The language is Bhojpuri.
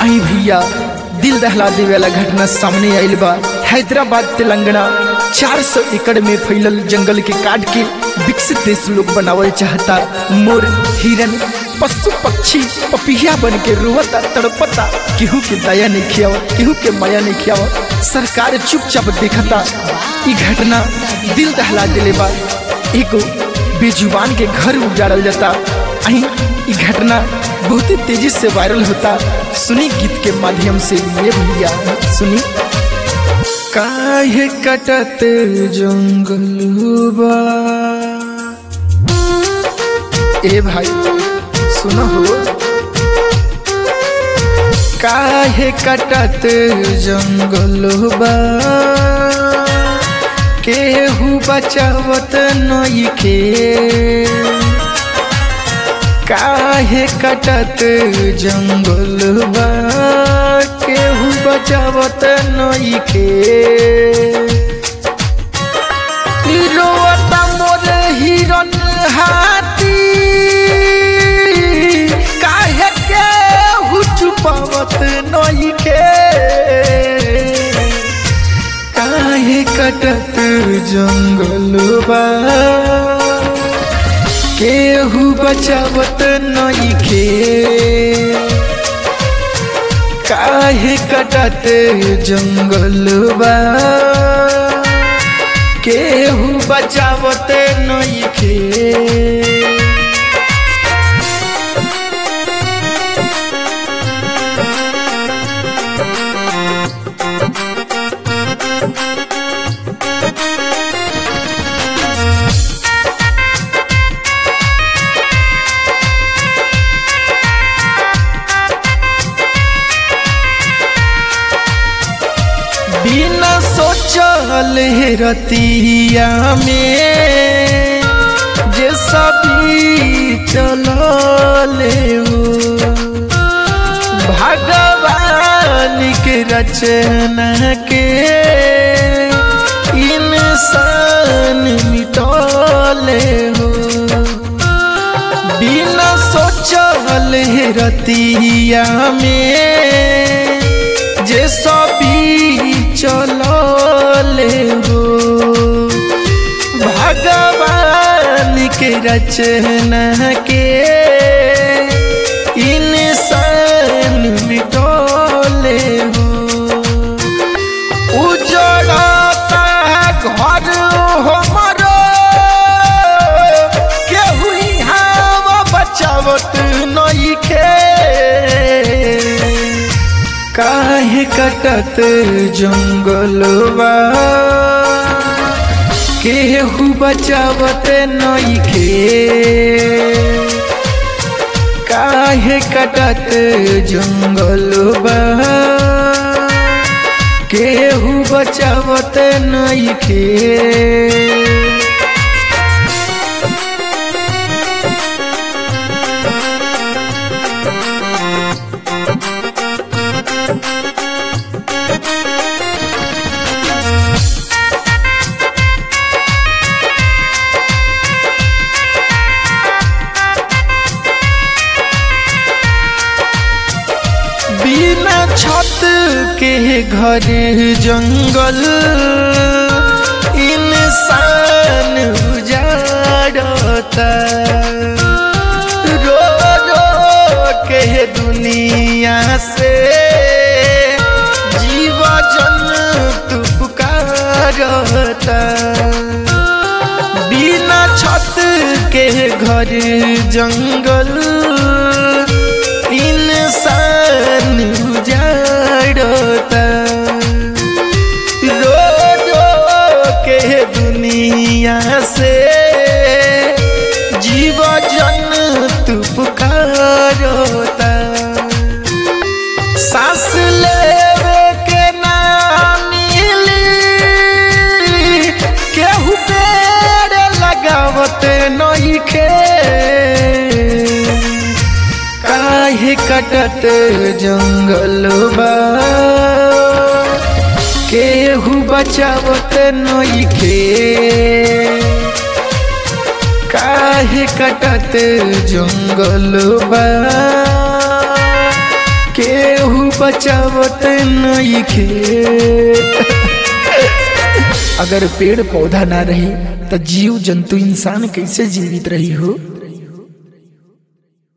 आई भैया दिल दहला देवे वाला घटना सामने आइल बा हैदराबाद तेलंगाना 400 एकड़ में फैलल जंगल के काट के विकसित देश लोग बनावल चाहता मोर हिरन पशु पक्षी पपिया बन के रोवता तड़पता केहू के दया नहीं खियावत केहू के माया नहीं खियावत सरकार चुपचाप देखता ई घटना दिल दहला दिले बा एगो बेजुबान के घर उजाड़ल जाता अही ई घटना बहुत ही तेजी से वायरल होता सुनी गीत के माध्यम से ये भैया सुनी काहे कटत जंगलुबा ए भाई सुनो हो काहे कटत जंगलुबा केहू बचावत नइखे काहे कटत जंगलबा केहू बचावत नइखे रोवता मोर हिरन हाथी काहे केहू चुपावत नइखे काहे कटत जंगलबा केहू बचावत नइखे काहे कटत जंगलबा केहू बचावत नइखे बिना सोचल रतिया में जे सभी चलले हो भगवान के रचना के इंसान मिटले हो बिना सोचल रतिया में जे सभी चलले हो भगवान के रचना के इंसान मिटले हो उजड़ता घर हमरो केहू यहाँ बचावत नइखे काहे कटत जंगलवा केहू बचावत नइखे काहे कटत जंगलवा केहू बचावत नइखे बिना छत के घर जंगल इंसान उजाड़ता रो रो के दुनिया से जीव जंतु पुकारता बिना छत के घर जंगल इंसान उजाड़ता रो रो के दुनिया से जीव जंतु पुकारता सांस लेवे के ना मिली केहू पेड़ लगावत नइखे काहे कटत जंगलबा केहू बचावत नइखे काहे कटत जंगलबा केहू बचावत नहीं खे अगर पेड़ पौधा ना रही तो जीव जंतु इंसान कैसे जीवित रही हो